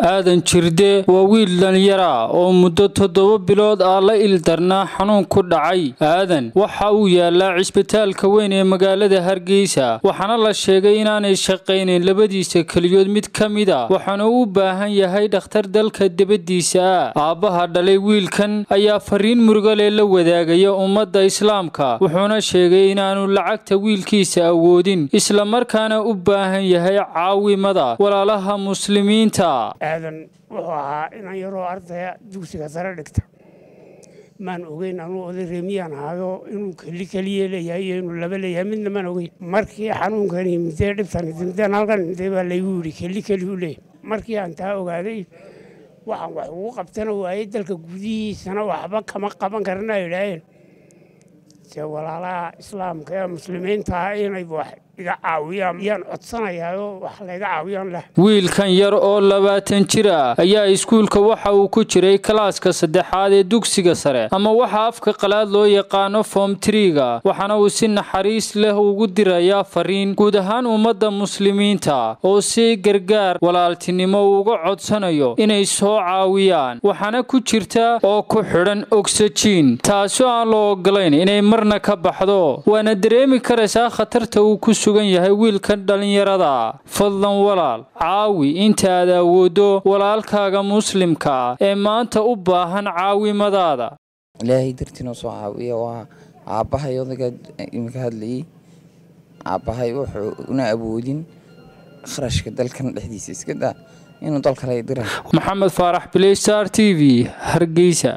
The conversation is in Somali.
aadan jirde waa wiil dhalinyara oo muddo toddoba bilood ah la ildarnaa xanuun ku dhacay aadan waxa uu yaalaa cisbitaalka weyn ee magaalada hargeysa waxaana la sheegay inaanay shaqaynayn labadiisa keliyood mid ka mid a waxaana u baahan yahay dhakhtar dalka debadiisa ah aabbaha dhalay wiilkan ayaa fariin murugale la wadaagaya ummadda islaamka wuxuuna sheegay inaanu lacagta wiilkiisa awoodin islamarkaana u baahan yahay caawimada walaalaha muslimiinta aadan wuxuu ahaa inan yaroo ardaya dugsiga sare dhigta maan ogeyn anuu oday reemiyaan ahaayo inuu keli keliya leeyahay iyo inuu laba leeyahay midna maan ogeyn markii xanuunkani midee dhibtan mideen halkan midee baa laygu yidhi keli keli u leeyahay markii aan taa ogaaday waxaan wax ugu qabtana waayey dalka gudihiisana waxba kama qaban karna idhaaheen se walaalaha islaamka ee muslimiinta ah inay wax iga caawiyaan yaan codsanayaao wax layga caawiyaan leh wiilkan yar oo labaatan jir ah ayaa iskuulka waxa uu ku jiray kalaaska saddexaad ee dugsiga sare ama waxa afka qalaad loo yaqaano foom triga waxaana uu si naxariis leh ugu dirayaa fariin guud ahaan ummadda muslimiinta oo si gargaar walaaltinimo uga codsanayo inay soo caawiyaan waxaana ku jirta oo ku xidhan ogsajiin taasoo aan loo ogolayn inay marna ka baxdo waana dareemi karaysaa khatarta uu ku sugan yahay wiilkan dhallinyarada fadlan walaal caawi inta aad awooddo walaalkaaga muslimka ah ee maanta u baahan caawimadaada ilaahay dartiinoo soo caawiya waa aabbahay odaga iminka hadlayay aabbahay wuxuu una awoodin kharashka dalkan dhexdiisa iska daa inuu dal kale dira maxamed faarax biley star t v hargeysa